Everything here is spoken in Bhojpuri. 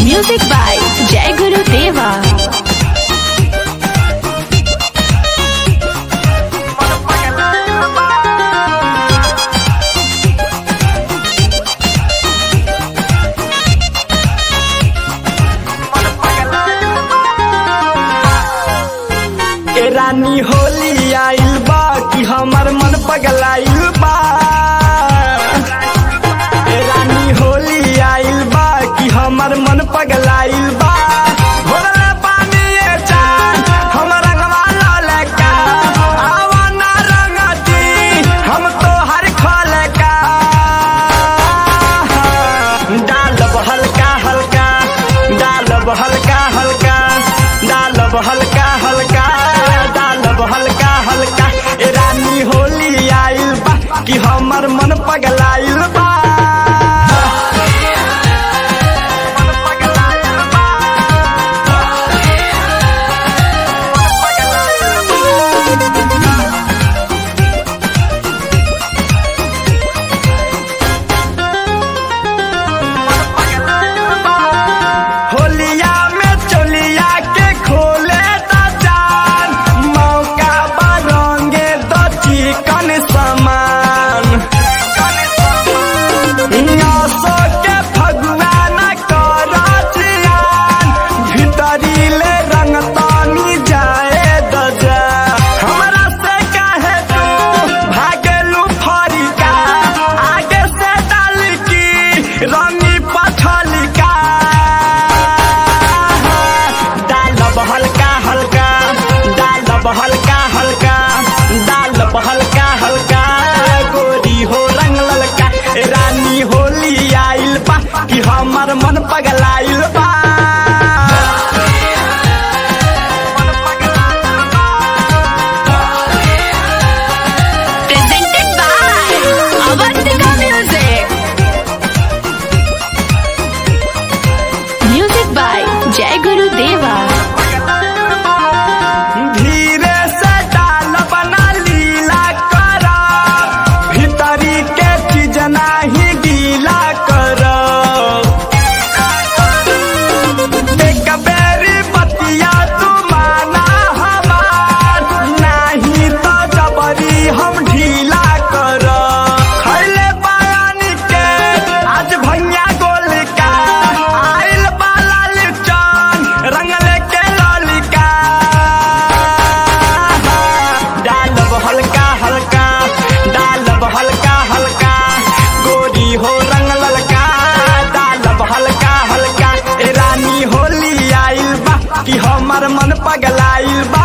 Music by Jai Guru Deva. ए रानी होली आइल बा कि हमर मन पगलाइल बा ए रानी होली आइल बा कि हमर मन पगलाइल बा भोरले पानी ए चान हमर रंगवा ललका आवा ना रंगती हम तो हर खोलका डालब हल्का हल्का डालब हल्का हल्का डालब हल्का हल्का डालब हल्का हल्का ए रानी होली आइल बा कि हमर मन पगलाइल बा होलिया में चोलिया के खोले दा जान मौका बरंगे दो चिकन समान आसो के फगुआ न कर जियान भीतरी ले रंग तानी जाए दजा हमरा से काहे तू भागलू फरिका आगे से डाल की रंगी पथलिका डालब हल्का हल्का डालब हल्का हल्का डालब हल्का हल्का गोरी हो रंग ललका ए रानी होली आइल बा कि हमर मन पगलाइल बा Presented by Avantika Music. Music by Jai Guru Deva. धीरे से डाल बना लीला कर भीतरी के चीज नाही गीला कर एक बेरी बतिया तू माना हमार नाही तो जबरी हम ढीला कर खैले बयानी के आज भैया गोल का आइल बाला लिचन रंगले के ललिका डालब हल्का हल्का डालब हल्का हल्का गोरी हो रंग ललका डालब हल्का हल्का ए रानी होली आइल बा कि हमर मन पगलाइल बा